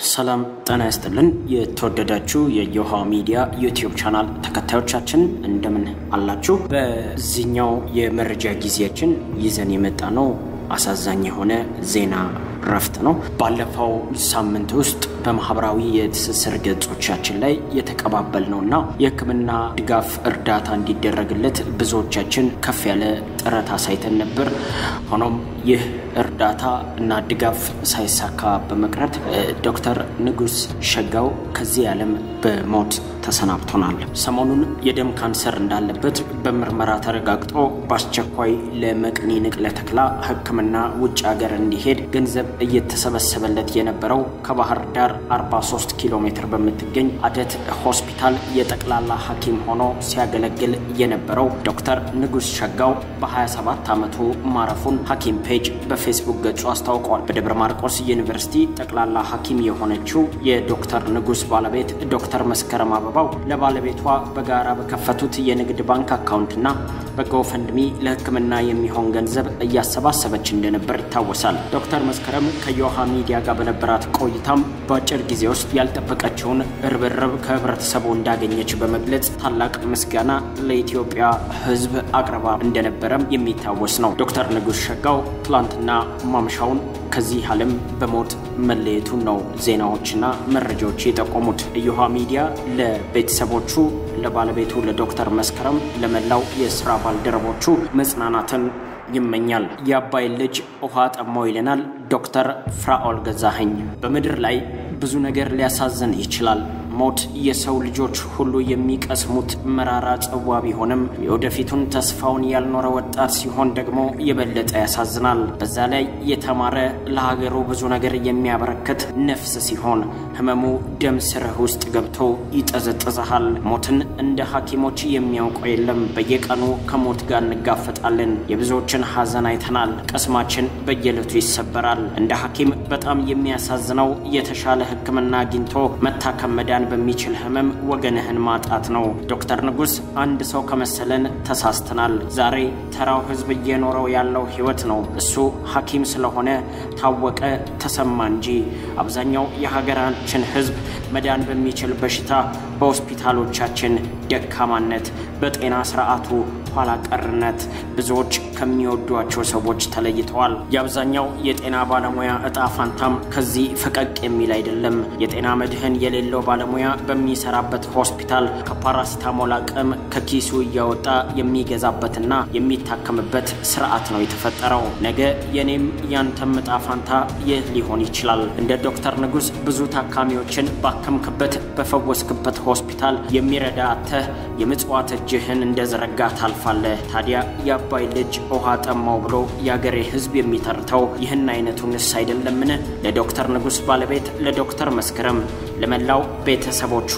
ሰላም ጤና ይስጥልን። የተወደዳችሁ የዮሃ ሚዲያ ዩቲዩብ ቻናል ተከታዮቻችን እንደምን አላችሁ? በዚህኛው የመረጃ ጊዜያችን ይዘን የመጣ ነው አሳዛኝ የሆነ ዜና እረፍት ነው። ባለፈው ሳምንት ውስጥ በማህበራዊ የትስስር ገጾቻችን ላይ የተቀባበልነውና የሕክምና ድጋፍ እርዳታ እንዲደረግለት ብዙዎቻችን ከፍ ያለ ጥረት አሳይተን ነበር። ሆኖም ይህ እርዳታ እና ድጋፍ ሳይሳካ በመቅረት ዶክተር ንጉስ ሸጋው ከዚህ ዓለም በሞት ተሰናብቶናል። ሰሞኑን የደም ካንሰር እንዳለበት በምርመራ ተረጋግጦ በአስቸኳይ ለመቅኒ ንቅለ ተክላ ሕክምና ውጭ ሀገር እንዲሄድ ገንዘብ እየተሰበሰበለት የነበረው ከባህር ዳር 43 ኪሎ ሜትር በምትገኝ አደት ሆስፒታል የጠቅላላ ሐኪም ሆኖ ሲያገለግል የነበረው ዶክተር ንጉስ ሸጋው በ27 ዓመቱ ማረፉን ሐኪም ፔጅ በፌስቡክ ገጹ አስታውቋል። በደብረ ማርቆስ ዩኒቨርሲቲ ጠቅላላ ሐኪም የሆነችው የዶክተር ንጉስ ባለቤት ዶክተር መስከረም አበባው ለባለቤቷ በጋራ በከፈቱት የንግድ ባንክ አካውንትና በጎፈንድሚ ለሕክምና የሚሆን ገንዘብ እያሰባሰበች እንደነበር ይታወሳል። ዶክተር መስከረም ከዮሃ ሚዲያ ጋር በነበራት ቆይታም በአጭር ጊዜ ውስጥ ያልጠበቀችውን ርብርብ ከህብረተሰቡ እንዳገኘች በመግለጽ ታላቅ ምስጋና ለኢትዮጵያ ሕዝብ አቅርባ እንደነበረም የሚታወስ ነው። ዶክተር ንጉስ ሸጋው ትላንትና ማምሻውን ከዚህ ዓለም በሞት መለየቱን ነው ዜናዎችና መረጃዎች የጠቆሙት። እዮሃ ሚዲያ ለቤተሰቦቹ፣ ለባለቤቱ ለዶክተር መስከረም፣ ለመላው የስራ ባልደረቦቹ መጽናናትን ይመኛል። የአባይ ልጅ ውሃ ጠማው ይለናል ዶክተር ፍራኦል ገዛኸኝ። በምድር ላይ ብዙ ነገር ሊያሳዝን ይችላል። ሞት የሰው ልጆች ሁሉ የሚቀስሙት መራራ ጽዋ ቢሆንም የወደፊቱን ተስፋውን ያልኖረ ወጣት ሲሆን ደግሞ የበለጠ ያሳዝናል። በዛ ላይ የተማረ ለሀገሩ ብዙ ነገር የሚያበረክት ነፍስ ሲሆን ህመሙ ደም ስርህ ውስጥ ገብቶ ይጠዘጥዝሃል። ሞትን እንደ ሐኪሞች የሚያውቀው የለም። በየቀኑ ከሞት ጋር እንጋፈጣለን። የብዙዎችን ሐዘን አይተናል። ቀስማችን በየዕለቱ ይሰበራል። እንደ ሐኪም በጣም የሚያሳዝነው የተሻለ ሕክምና አግኝቶ መታከም መዳን በሚችል ህመም ወገንህን ማጣት ነው። ዶክተር ንጉስ አንድ ሰው ከመሰለን ተሳስተናል። ዛሬ ተራው ህዝብ እየኖረው ያለው ህይወት ነው። እሱ ሐኪም ስለሆነ ታወቀ ተሰማ እንጂ አብዛኛው የሀገራችን ህዝብ መዳን በሚችል በሽታ በሆስፒታሎቻችን ደካማነት፣ በጤና ስርዓቱ ኋላ ቀርነት ብዙዎች ከሚወዷቸው ሰዎች ተለይተዋል። የአብዛኛው የጤና ባለሙያ እጣ ፋንታም ከዚህ ፈቀቅ የሚል አይደለም። የጤና መድህን የሌለው ባለሙያ በሚሰራበት ሆስፒታል ከፓራሲታሞል አቅም ከኪሱ እያወጣ የሚገዛበትና የሚታከምበት ስርዓት ነው የተፈጠረው። ነገ የኔም ያንተም እጣ ፋንታ ይህ ሊሆን ይችላል። እንደ ዶክተር ንጉስ ብዙ ታካሚዎችን ባከምክበት በፈወስክበት ሆስፒታል የሚረዳ አተህ የምጽዋት እጅህን እንደዘረጋ ታልፋለህ። ታዲያ የአባይ ልጅ ውሃ ጠማው ብሎ የአገሬ ህዝብ የሚተርተው ይህን አይነቱንስ አይደለምን? ለዶክተር ንጉስ ባለቤት ለዶክተር መስከረም፣ ለመላው ቤተሰቦቹ፣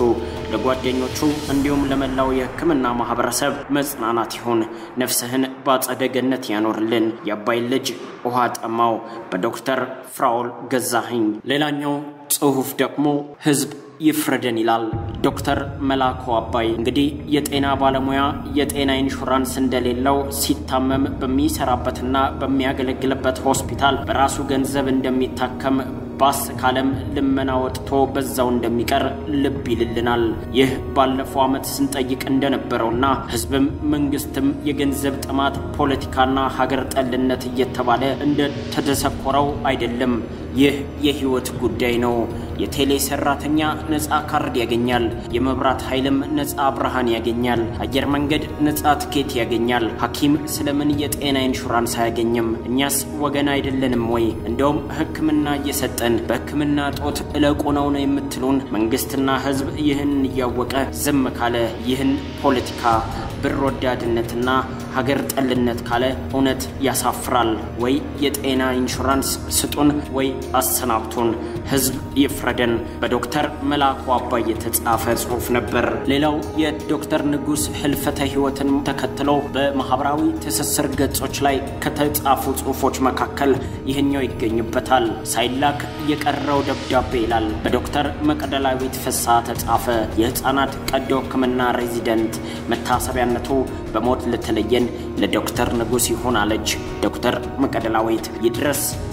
ለጓደኞቹ እንዲሁም ለመላው የሕክምና ማህበረሰብ መጽናናት ይሁን። ነፍስህን በአጸደ ገነት ያኖርልን። የአባይ ልጅ ውሃ ጠማው በዶክተር ፍራኦል ገዛኸኝ። ሌላኛው ጽሑፍ ደግሞ ህዝብ ይፍረደን ይላል ዶክተር መላኩ አባይ። እንግዲህ የጤና ባለሙያ የጤና ኢንሹራንስ እንደሌለው ሲታመም በሚሰራበትና በሚያገለግልበት ሆስፒታል በራሱ ገንዘብ እንደሚታከም ባስ ካለም ልመና ወጥቶ በዛው እንደሚቀር ልብ ይልልናል። ይህ ባለፈው ዓመት ስንጠይቅ እንደነበረውና ህዝብም መንግስትም የገንዘብ ጥማት፣ ፖለቲካና ሀገር ጠልነት እየተባለ እንደተደሰኮረው አይደለም። ይህ የህይወት ጉዳይ ነው። የቴሌ ሰራተኛ ነፃ ካርድ ያገኛል። የመብራት ኃይልም ነፃ ብርሃን ያገኛል። አየር መንገድ ነፃ ትኬት ያገኛል። ሐኪም ስለምን የጤና ኢንሹራንስ አያገኝም? እኛስ ወገን አይደለንም ወይ? እንደውም ሕክምና እየሰጠን በሕክምና ጦት እለቁ ነው ነው የምትሉን? መንግስትና ህዝብ ይህን እያወቀ ዝም ካለ ይህን ፖለቲካ ብር ወዳድነትና ሀገር ጠልነት ካለ እውነት ያሳፍራል። ወይ የጤና ኢንሹራንስ ስጡን ወይ አሰናብቱን። ህዝብ ይፍረደን። በዶክተር መላኩ አባይ የተጻፈ ጽሑፍ ነበር። ሌላው የዶክተር ንጉስ ህልፈተ ህይወትን ተከትሎ በማህበራዊ ትስስር ገጾች ላይ ከተጻፉ ጽሑፎች መካከል ይህኛው ይገኝበታል። ሳይላክ የቀረው ደብዳቤ ይላል። በዶክተር መቅደላዊት ፍስሐ ተጻፈ። የህፃናት ቀዶ ህክምና ሬዚደንት መታሰቢያነቱ በሞት ለተለየን ለዶክተር ንጉስ ይሁን አለች ዶክተር መቅደላዊት። ይድረስ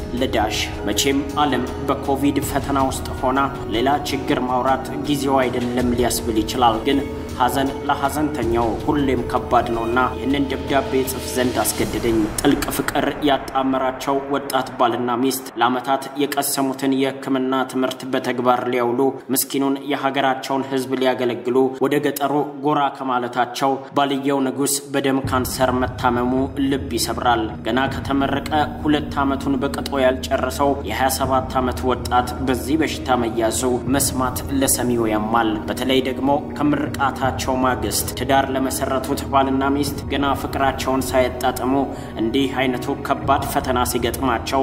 ለዳሽ መቼም ዓለም በኮቪድ ፈተና ውስጥ ሆና ሌላ ችግር ማውራት ጊዜው አይደለም ሊያስብል ይችላል ግን ሐዘን ለሐዘንተኛው ሁሌም ከባድ ነውና ይህንን ደብዳቤ ጽፍ ዘንድ አስገደደኝ። ጥልቅ ፍቅር ያጣመራቸው ወጣት ባልና ሚስት ለዓመታት የቀሰሙትን የሕክምና ትምህርት በተግባር ሊያውሉ ምስኪኑን የሀገራቸውን ሕዝብ ሊያገለግሉ ወደ ገጠሩ ጎራ ከማለታቸው ባልየው ንጉሥ በደም ካንሰር መታመሙ ልብ ይሰብራል። ገና ከተመረቀ ሁለት ዓመቱን በቅጦ ያልጨረሰው የ27 ዓመት ወጣት በዚህ በሽታ መያዙ መስማት ለሰሚው ያማል። በተለይ ደግሞ ከምርቃታ ቸው ማግስት ትዳር ለመሰረቱት ባልና ሚስት ገና ፍቅራቸውን ሳያጣጥሙ እንዲህ አይነቱ ከባድ ፈተና ሲገጥማቸው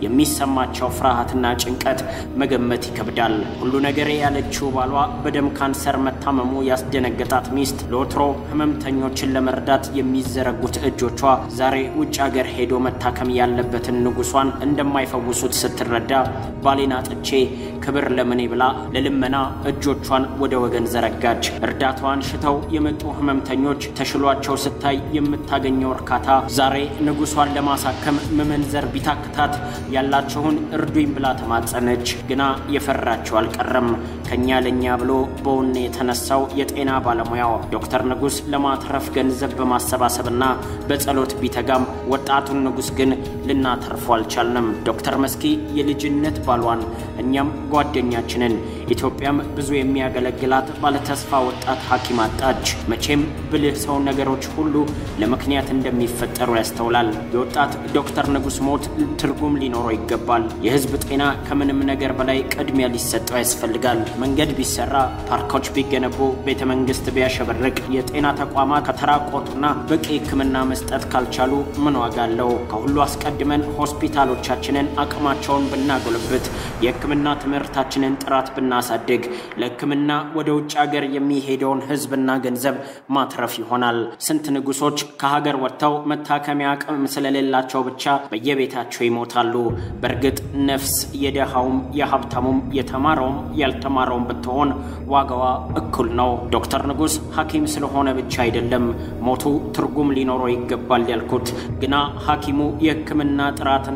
የሚሰማቸው ፍርሃትና ጭንቀት መገመት ይከብዳል። ሁሉ ነገሬ ያለችው ባሏ በደም ካንሰር መታመሙ ያስደነገጣት ሚስት ለወትሮ ህመምተኞችን ለመርዳት የሚዘረጉት እጆቿ ዛሬ ውጭ ሀገር ሄዶ መታከም ያለበትን ንጉሷን እንደማይፈውሱት ስትረዳ ባሌን አጥቼ ክብር ለምኔ ብላ ለልመና እጆቿን ወደ ወገን ዘረጋች። እርዳታዋን ሽተው የመጡ ህመምተኞች ተሽሏቸው ስታይ የምታገኘው እርካታ ዛሬ ንጉሷን ለማሳከም መመንዘር ቢታክታት ያላችሁን እርዱኝ ብላ ተማጸነች። ግና የፈራቸው አልቀረም። ከኛ ለኛ ብሎ በውኔ የተነሳው የጤና ባለሙያው ዶክተር ንጉስ ለማትረፍ ገንዘብ በማሰባሰብና በጸሎት ቢተጋም ወጣቱን ንጉስ ግን ልናተርፎ አልቻልንም። ዶክተር መስኪ የልጅነት ባሏን እኛም ጓደኛችንን ኢትዮጵያም ብዙ የሚያገለግላት ባለተስፋ ወጣት ሐኪም አጣች። መቼም ብልህ ሰው ነገሮች ሁሉ ለምክንያት እንደሚፈጠሩ ያስተውላል። የወጣት ዶክተር ንጉስ ሞት ትርጉም ሊኖረው ይገባል። የህዝብ ጤና ከምንም ነገር በላይ ቅድሚያ ሊሰጠው ያስፈልጋል። መንገድ ቢሰራ፣ ፓርኮች ቢገነቡ፣ ቤተ መንግስት ቢያሸበርቅ፣ የጤና ተቋማት ከተራቆቱና በቂ ሕክምና መስጠት ካልቻሉ ምን ዋጋ አለው? ከሁሉ አስቀድመን ሆስፒታሎቻችንን አቅማቸውን ብናጎለብት፣ የሕክምና ትምህርታችንን ጥራት ብናሳድግ፣ ለሕክምና ወደ ውጭ ሀገር የሚሄደውን ህዝብና ገንዘብ ማትረፍ ይሆናል። ስንት ንጉሶች ከሀገር ወጥተው መታከሚያ አቅም ስለሌላቸው ብቻ በየቤታቸው ይሞታሉ። በእርግጥ ነፍስ የደሃውም የሀብታሙም የተማረውም ያልተማረውም ብትሆን ዋጋዋ እኩል ነው። ዶክተር ንጉስ ሐኪም ስለሆነ ብቻ አይደለም ሞቱ ትርጉም ሊኖረው ይገባል ያልኩት። ግና ሐኪሙ የህክምና ጥራትና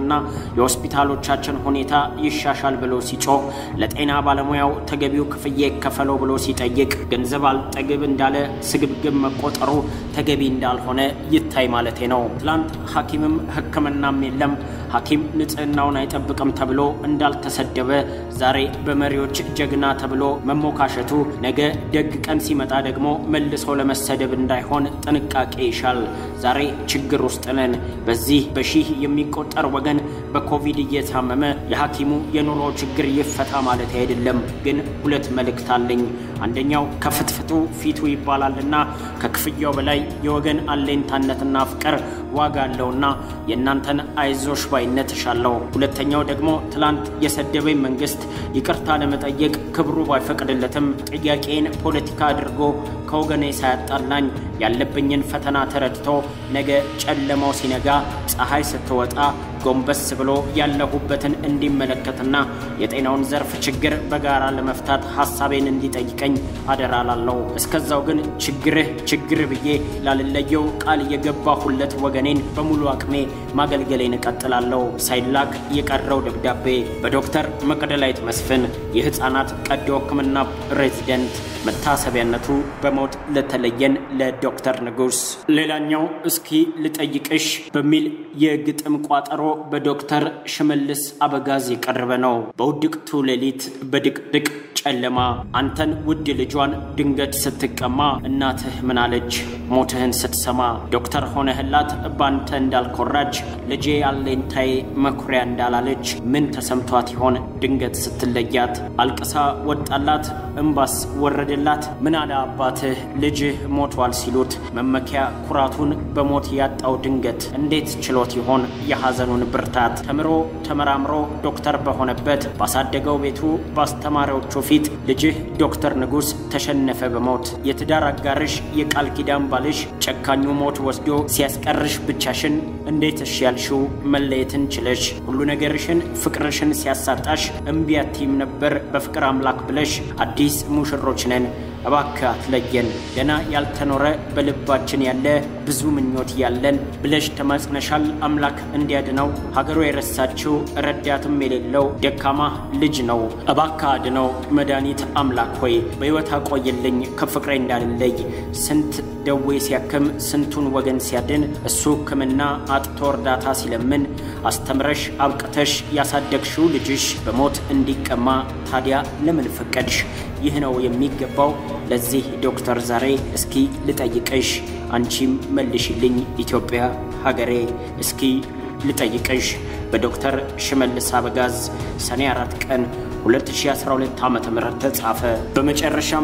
የሆስፒታሎቻችን ሁኔታ ይሻሻል ብሎ ሲጮህ፣ ለጤና ባለሙያው ተገቢው ክፍያ ይከፈለው ብሎ ሲጠይቅ ገንዘብ አልጠግብ እንዳለ ስግብግብ መቆጠሩ ተገቢ እንዳልሆነ ይታይ ማለቴ ነው። ትላንት ሐኪምም ህክምናም የለም ሐኪም ንጽህናውን አይጠብቅም ተብሎ እንዳልተሰደበ ዛሬ በመሪዎች ጀግና ተብሎ መሞካሸቱ ነገ ደግ ቀን ሲመጣ ደግሞ መልሶ ለመሰደብ እንዳይሆን ጥንቃቄ ይሻል። ዛሬ ችግር ውስጥ ነን። በዚህ በሺህ የሚቆጠር ወገን በኮቪድ እየታመመ የሐኪሙ የኑሮ ችግር ይፈታ ማለት አይደለም። ግን ሁለት መልእክት አለኝ። አንደኛው ከፍትፍቱ ፊቱ ይባላልና ከክፍያው በላይ የወገን አለኝታነትና ፍቅር ዋጋ አለውና የእናንተን አይዞሽ ባይነት እሻለሁ። ሁለተኛው ደግሞ ትላንት የሰደበኝ መንግስት ይቅርታ ለመጠየቅ ክብሩ ባይፈቅድለትም ጥያቄን ፖለቲካ አድርጎ ከወገኔ ሳያጣላኝ ያለብኝን ፈተና ተረድቶ ነገ ጨለማው ሲነጋ ፀሐይ ስትወጣ ጎንበስ ብሎ ያለሁበትን እንዲመለከትና የጤናውን ዘርፍ ችግር በጋራ ለመፍታት ሐሳቤን እንዲጠይቀኝ አደራ ላለው። እስከዛው ግን ችግርህ ችግር ብዬ ላልለየው ቃል የገባሁለት ወገኔን በሙሉ አቅሜ ማገልገሌን እቀጥላለሁ። ሳይላክ የቀረው ደብዳቤ በዶክተር መቅደላዊት መስፍን የሕፃናት ቀዶ ሕክምና ሬዚደንት መታሰቢያነቱ በሞት ለተለየን ለዶክተር ንጉስ። ሌላኛው እስኪ ልጠይቅሽ በሚል የግጥም ቋጠሮ በዶክተር ሽመልስ አበጋዝ የቀረበ ነው። በውድቅቱ ሌሊት በድቅድቅ ጨለማ አንተን ውድ ልጇን ድንገት ስትቀማ እናትህ ምናለች ሞትህን ስትሰማ ዶክተር ሆነህላት ባንተ እንዳልኮራች ልጄ አለኝታዬ መኩሪያ እንዳላለች ምን ተሰምቷት ይሆን ድንገት ስትለያት አልቅሳ ወጣላት እምባስ ወረደላት ምን አለ አባትህ ልጅህ ሞቷል ሲሉት መመኪያ ኩራቱን በሞት ያጣው ድንገት እንዴት ችሎት ይሆን የሐዘኑን ብርታት ተምሮ ተመራምሮ ዶክተር በሆነበት ባሳደገው ቤቱ ባስተማሪዎቹ ፊት ልጅህ ዶክተር ንጉስ ተሸነፈ በሞት የትዳር አጋርሽ የቃል ኪዳን ባልሽ ጨካኙ ሞት ወስዶ ሲያስቀርሽ ብቻሽን እንዴት እሺ ያልሽው መለየትን ችለሽ ሁሉ ነገርሽን ፍቅርሽን ሲያሳጣሽ እምቢ አትይም ነበር በፍቅር አምላክ ብለሽ አዲስ ሙሽሮች ነን እባክህ አትለየን ገና ያልተኖረ በልባችን ያለ ብዙ ምኞት ያለን ብለሽ ተማጽነሻል አምላክ እንዲያድነው ሀገሩ የረሳችው ረዳትም የሌለው ደካማ ልጅ ነው። እባክህ አድነው መድኃኒት አምላክ ሆይ በሕይወት አቆይልኝ ከፍቅሬ እንዳልለይ። ስንት ደዌ ሲያክም ስንቱን ወገን ሲያድን እሱ ሕክምና አጥቶ እርዳታ ሲለምን አስተምረሽ አብቅተሽ ያሳደግሽው ልጅሽ በሞት እንዲቀማ ታዲያ ለምን ፈቀድሽ? ይህ ነው የሚገባው ለዚህ ዶክተር ዛሬ እስኪ ልጠይቅሽ፣ አንቺም መልሽልኝ ኢትዮጵያ ሀገሬ። እስኪ ልጠይቅሽ በዶክተር ሽመልስ አበጋዝ ሰኔ 4 ቀን 2012 ዓ.ም ተጻፈ። በመጨረሻም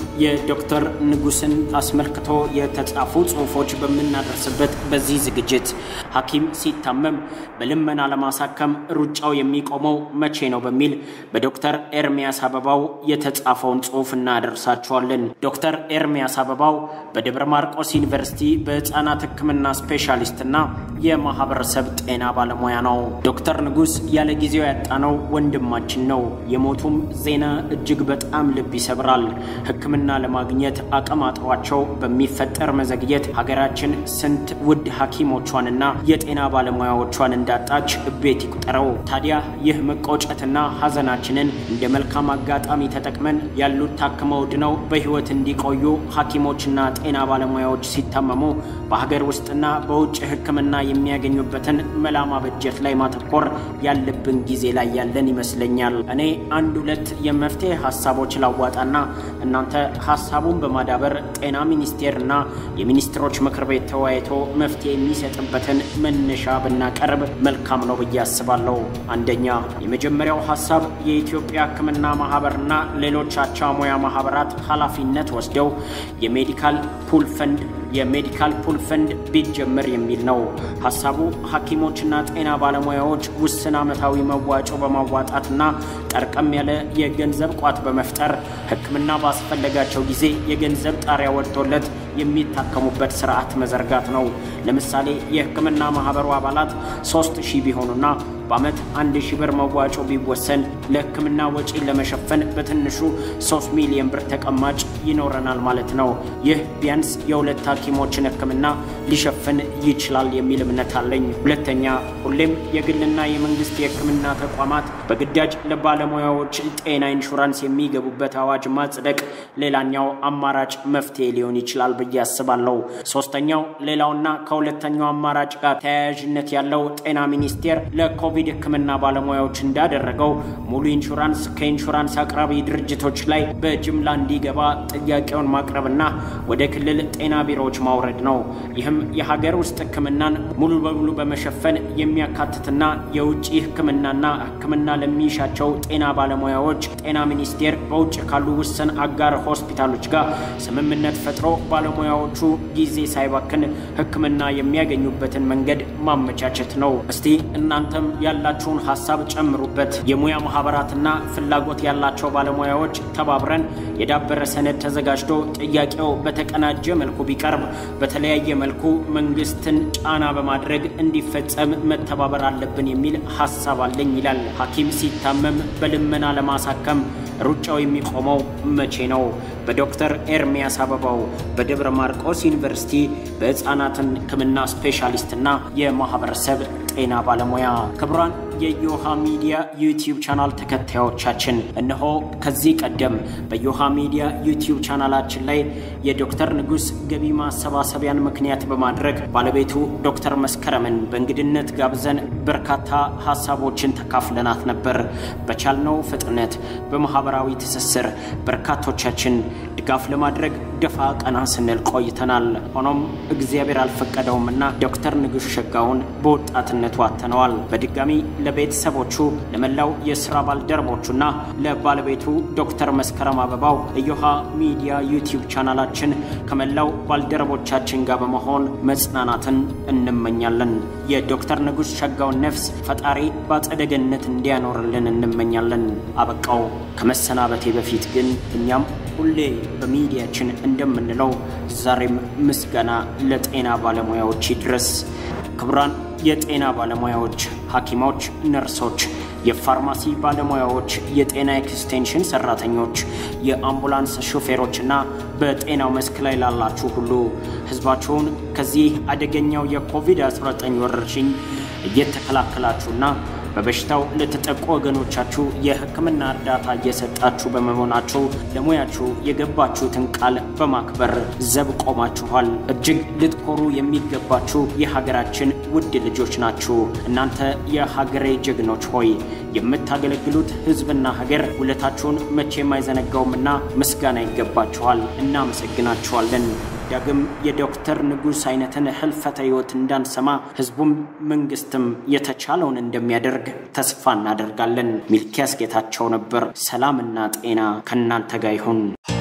የዶክተር ንጉስን አስመልክቶ የተጻፉ ጽሑፎች በምናደርስበት በዚህ ዝግጅት ሐኪም ሲታመም በልመና ለማሳከም ሩጫው የሚቆመው መቼ ነው በሚል በዶክተር ኤርሚያስ አበባው የተጻፈውን ጽሑፍ እናደርሳችኋለን። ዶክተር ኤርሚያስ አበባው በደብረ ማርቆስ ዩኒቨርሲቲ በሕፃናት ሕክምና ስፔሻሊስትና የማህበረሰብ ጤና ባለሙያ ነው። ዶክተር ንጉስ ያለ ጊዜው ያጣነው ወንድማችን ነው። የሞቱም ዜና እጅግ በጣም ልብ ይሰብራል። ሕክምና ለማግኘት አቅም አጥሯቸው በሚፈጠር መዘግየት ሀገራችን ስንት ውድ ሐኪሞቿንና የጤና ባለሙያዎቿን እንዳጣች ቤት ይቁጠረው። ታዲያ ይህ መቆጨትና ሐዘናችንን እንደ መልካም አጋጣሚ ተጠቅመን ያሉት ታክመው ድነው በሕይወት እንዲቆዩ ሐኪሞችና ጤና ባለሙያዎች ሲታመሙ በሀገር ውስጥና በውጭ ሕክምና የሚያገኙበትን መላ ማበጀት ላይ ማተኮር ያለብን ጊዜ ላይ ያለን ይመስለኛል። እኔ አንድ ሁለት የመፍትሄ ሀሳቦች ላዋጣና እናንተ ሀሳቡን በማዳበር ጤና ሚኒስቴርና የሚኒስትሮች ምክር ቤት ተወያይቶ መፍትሄ የሚሰጥበትን መነሻ ብናቀርብ መልካም ነው ብዬ አስባለሁ። አንደኛ፣ የመጀመሪያው ሀሳብ የኢትዮጵያ ሕክምና ማህበርና ሌሎች አቻ ሙያ ማህበራት ኃላፊነት ወስደው የሜዲካል ፑል ፈንድ የሜዲካል ፑል ፈንድ ቢጀመር የሚል ነው። ሀሳቡ ሐኪሞችና ጤና ባለሙያዎች ውስን ዓመታዊ መዋጮ በማዋጣትና ጠርቀም ያለ የገንዘብ ቋት በመፍጠር ሕክምና ባስፈለጋቸው ጊዜ የገንዘብ ጣሪያ ወጥቶለት የሚታከሙበት ስርዓት መዘርጋት ነው። ለምሳሌ የሕክምና ማህበሩ አባላት ሶስት ሺህ ቢሆኑና በዓመት አንድ ሺህ ብር መዋጮ ቢወሰን ለሕክምና ወጪ ለመሸፈን በትንሹ ሶስት ሚሊዮን ብር ተቀማጭ ይኖረናል ማለት ነው። ይህ ቢያንስ የሁለት ሐኪሞችን ሕክምና ሊሸፍን ይችላል የሚል እምነት አለኝ። ሁለተኛ፣ ሁሌም የግልና የመንግስት የሕክምና ተቋማት በግዳጅ ለባለሙያዎች ጤና ኢንሹራንስ የሚገቡበት አዋጅ ማጽደቅ ሌላኛው አማራጭ መፍትሄ ሊሆን ይችላል ብዬ አስባለሁ። ሶስተኛው ሌላውና ከሁለተኛው አማራጭ ጋር ተያያዥነት ያለው ጤና ሚኒስቴር ለኮቪድ ሕክምና ባለሙያዎች እንዳደረገው ሙሉ ኢንሹራንስ ከኢንሹራንስ አቅራቢ ድርጅቶች ላይ በጅምላ እንዲገባ ጥያቄውን ማቅረብና ወደ ክልል ጤና ቢሮዎች ማውረድ ነው። ይህም የሀገር ውስጥ ሕክምናን ሙሉ በሙሉ በመሸፈን የሚያካትትና የውጭ ሕክምናና ሕክምና ለሚሻቸው ጤና ባለሙያዎች ጤና ሚኒስቴር በውጭ ካሉ ውስን አጋር ሆስፒታሎች ጋር ስምምነት ፈጥሮ ባለሙያዎቹ ጊዜ ሳይባክን ሕክምና የሚያገኙበትን መንገድ ማመቻቸት ነው። እስቲ እናንተም ያላችሁን ሀሳብ ጨምሩበት። የሙያ ማህበራትና ፍላጎት ያላቸው ባለሙያዎች ተባብረን የዳበረ ሰነድ ተዘጋጅቶ ጥያቄው በተቀናጀ መልኩ ቢቀርብ በተለያየ መልኩ መንግስትን ጫና በማድረግ እንዲፈጸም መተባበር አለብን የሚል ሀሳብ አለኝ ይላል። ሐኪም ሲታመም በልመና ለማሳከም ሩጫው የሚቆመው መቼ ነው? በዶክተር ኤርሚያስ አበባው በደብረ ማርቆስ ዩኒቨርሲቲ በሕፃናትን ሕክምና ስፔሻሊስትና የማህበረሰብ ጤና ባለሙያ ክቡራን የዮሃ ሚዲያ ዩቲዩብ ቻናል ተከታዮቻችን እነሆ ከዚህ ቀደም በዮሃ ሚዲያ ዩቲዩብ ቻናላችን ላይ የዶክተር ንጉስ ገቢ ማሰባሰቢያን ምክንያት በማድረግ ባለቤቱ ዶክተር መስከረምን በእንግድነት ጋብዘን በርካታ ሀሳቦችን ተካፍለናት ነበር። በቻልነው ፍጥነት በማህበራዊ ትስስር በርካቶቻችን ድጋፍ ለማድረግ ደፋ ቀና ስንል ቆይተናል። ሆኖም እግዚአብሔር አልፈቀደውምና ዶክተር ንጉስ ሸጋውን በወጣትነቱ አተነዋል። በድጋሚ ለቤተሰቦቹ ለመላው የስራ ባልደረቦቹና ለባለቤቱ ዶክተር መስከረም አበባው እዮሃ ሚዲያ ዩቲዩብ ቻናላችን ከመላው ባልደረቦቻችን ጋር በመሆን መጽናናትን እንመኛለን። የዶክተር ንጉስ ሸጋውን ነፍስ ፈጣሪ በአጸደ ገነት እንዲያኖርልን እንመኛለን። አበቃው። ከመሰናበቴ በፊት ግን እኛም ሁሌ በሚዲያችን እንደምንለው ዛሬም ምስጋና ለጤና ባለሙያዎች ይድረስ። ክቡራን የጤና ባለሙያዎች፣ ሐኪሞች፣ ነርሶች፣ የፋርማሲ ባለሙያዎች፣ የጤና ኤክስቴንሽን ሰራተኞች፣ የአምቡላንስ ሾፌሮችና በጤናው መስክ ላይ ላላችሁ ሁሉ ህዝባችሁን ከዚህ አደገኛው የኮቪድ-19 ወረርሽኝ እየተከላከላችሁና በበሽታው ለተጠቁ ወገኖቻችሁ የሕክምና እርዳታ እየሰጣችሁ በመሆናችሁ ለሙያችሁ የገባችሁትን ቃል በማክበር ዘብ ቆማችኋል። እጅግ ልትኮሩ የሚገባችሁ የሀገራችን ውድ ልጆች ናችሁ። እናንተ የሀገሬ ጀግኖች ሆይ የምታገለግሉት ሕዝብና ሀገር ውለታችሁን መቼም አይዘነጋውምና ምስጋና ይገባችኋል። እናመሰግናችኋለን። ዳግም የዶክተር ንጉሥ አይነትን ህልፈተ ሕይወት እንዳንሰማ ህዝቡም መንግስትም የተቻለውን እንደሚያደርግ ተስፋ እናደርጋለን። ሚልኪያስ ጌታቸው ነበር። ሰላምና ጤና ከእናንተ ጋር ይሁን።